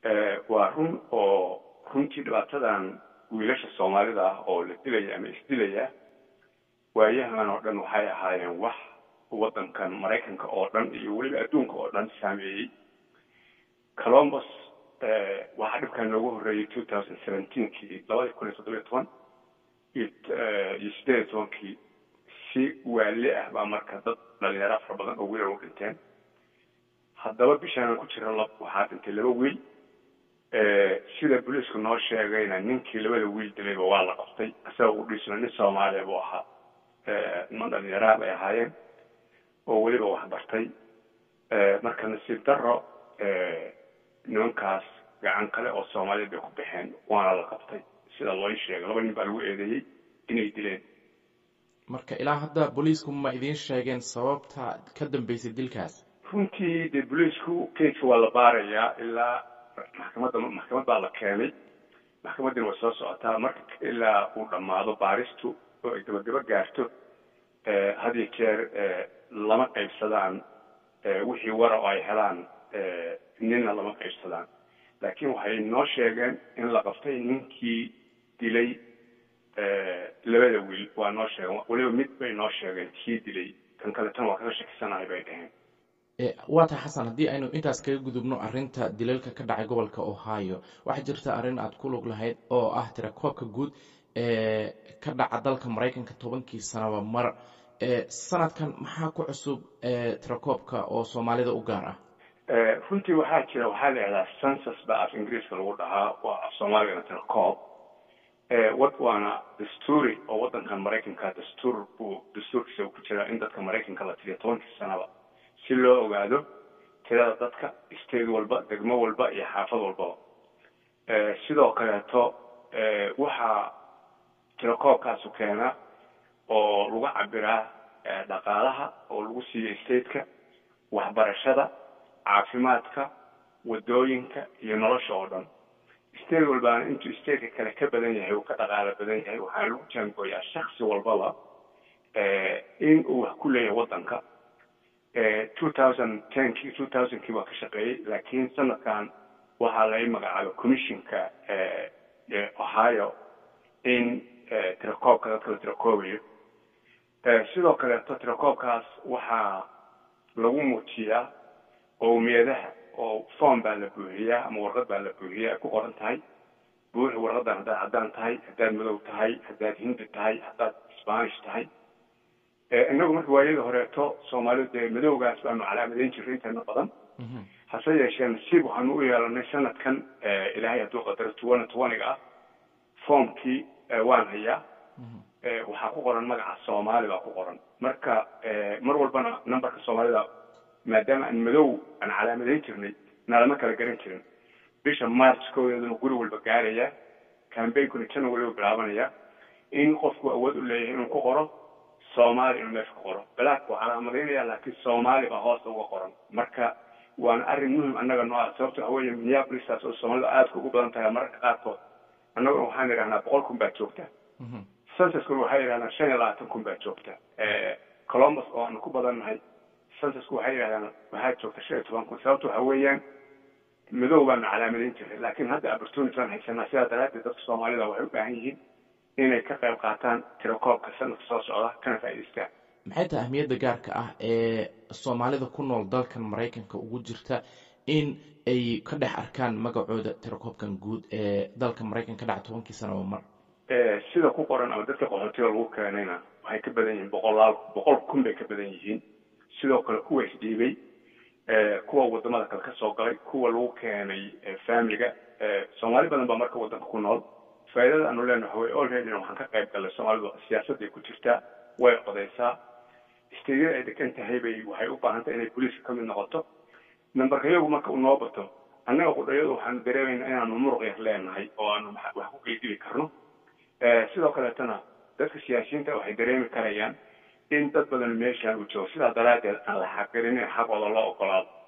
waa run oo runtii dhibaatadan wiilasha soomaalida ah oo la dilaya ama isdilaya waayahan oo dhan waxay ahaayeen wax waddankan maraykanka oo dhan iyo weliba adduunka oo dhan saameeyey colombus waxaa dhibkan noogu horreeyey two thousand seventeenkii labadii kun iyo toddobiyo toban iyo iyo sideed iyo tobankii si waali ah baa marka dad dhalinyaro fara badan oo wiilal u dhinteen haddaba bishaan ku jira lab waxaa dhintay laba wiil sida booliisku noo sheegayna ninkii labada wiil dilayba waa la qabtay isaga u dhisna nin soomaaliya buu ahaa niman dhalinyaraa bay ahaayeen oo weliba wax bartay marka nasiib daro nimankaas gacan kale oo soomaaliya bay ku baxeen waana la qabtay sida loo sheegay laba nin baa lagu eedeeyey inay dileen marka ilaa hadda booliisku ma idiin sheegeen sababta ka dambeysay dilkaas runtii dee booliisku keiska waa la baarayaa ilaa maxkamadda maxkamad baa la keenay maxkamaddina way soo socotaa marka ilaa uu dhammaado baaristu oo ay gabagabo gaarto had iyo jeer lama qaybsadaan wixii wara oo ay helaan ninna lama qaybsadaan laakiin waxay noo sheegeen in la qabtay ninkii dilay labada wiil waa noo sheegeen weliba mid bay noo sheegeen kii dilay kan kaleetana waa kaga shakisanahay bay dhaheen waa tahay xasan haddii aynu intaas kaga gudubno arrinta dilalka ka dhacay gobolka ohio waxaa jirta arrin aad ku lug lahayd oo ah tirakoobka guud ee ka dhaca dalka maraykanka tobankii sanaba mar sanadkan maxaa ku cusub tirakoobka oo soomaalida u gaar ah runtii waxaa jira waxaa la yidhahdaa census baa af ingiriiska lagu dhahaa waa af soomaaligana tirakoob wad waana dastuuri oo waddankan maraykanka dastuur buu dastuurkiisa ku jiraa in dadka maraykanka la tiriyo tobankii sanaba si loo ogaado tirada dadka state walba degmo walba iyo xaafad walbaba sidoo kaleeto waxaa tirakoobkaasu keena oo lagu cabiraa dhaqaalaha oo lagu siiyo stateka waxbarashada caafimaadka wadooyinka iyo nolosha oo dhan state walbaana intuu stateka kale ka badan yahay uu ka dhaqaalo badan yahay waxaa lagu jaangooyaa shaksi walbaba in uu wax ku leeyahay waddanka two thousand tenkii two thousandkii waa ka shaqeeyey laakiin sanadkan waxaa laga magacaabay commissionka ohio in tirakoobka dadka la tirakoobayo sidoo kaleeto tirakoobkaas waxaa lagu muujiyaa qowmiyadaha oo form baa la buuxiyaa ama warqad baa la buuxiyaa ay ku qoran tahay buuxi warqadan haddaad caddaan tahay haddaad madow tahay haddaad hindi tahay haddaad spanish tahay inagu marka waayadii horeeto soomaalidu dee madowgaas baanu calaamadayn jirray inteena badan hase yeeshee nasiib waxaanu u yeelanay sanadkan ilaahay hadduu qadaro tuwana tuwaniga ah formkii waan hayaa waxaa ku qoran magaca soomaali baa ku qoran marka mar walbana numberka soomaalida maadaama aan madow aan calaamadayn jirnay nalama kala garan jirin bisha march koodeeduna guri walba gaaraya cambainkuna january u bilaabanaya in qofku awood u leeyahay inuu ku qoro soomaali inuu meesha ku qoro balaak waa calaamadaynaya laakiin soomaali baa hoosta uga qoran marka waana arrin muhim annaga noo ah sababto waxa weeye minneapolistaas oo soomaalida aadka ugu badan tahay mararka qaarkood annaguna waxaan idhahnaa boqol kun baa joogta censuskuna waxay yidhahdaan shan iyo labaatan kun baa joogta columbus oo aanu ku badannahay censusku waxay yidhahdaan waxaa joogta shan iyo toban kun sababto waxa weeyaan madow baanu calaamadayn jiray laakiin hadda opportunity baan haysanaa sidaa daraaddeed dadka soomaalida waxay u baahan yihiin inay ka qayb qaataan tirakoobka sanadka soo socda kana faa'idaystaan maxay tahay ahmiyadda gaarka ah ee soomaalida ku nool dalkan maraykanka ugu jirta in ay ka dhex arkaan magacooda tirakoobkan guud ee dalka maraykanka ka dhaca tobankii sanaba mar sida ku qoran ama dadka qaxootiga lagu keenayna waxay ka badan yihiin boqolaal boqol kun bay ka badan yihiin sidoo kale kuwa isdhiibay kuwa wadamada kale ka soo galay kuwa lagu keenay familiga soomaali badan baa marka waddanka ku nool faa'iidada aanu leenahay way already waxaan ka qayb galnay soomaalidu siyaasadday ku jirtaa way qodaysaa isteedyada ay degan tahay bay waxay u baahan tahay inay booliiska ka mid noqoto nambarka iyagu marka uu noo bato annaga qudhayadu waxaanu dareemaynaa inaanu muruq yar leenahay oo aanu wax ku qeydili karno sidoo kaleetana dadka siyaasiyiinta waxay dareemi karayaan in dad badan meeshaan uu joogo sidaa daraaddeed aan la xaqirinin xaqooda loo ogolaado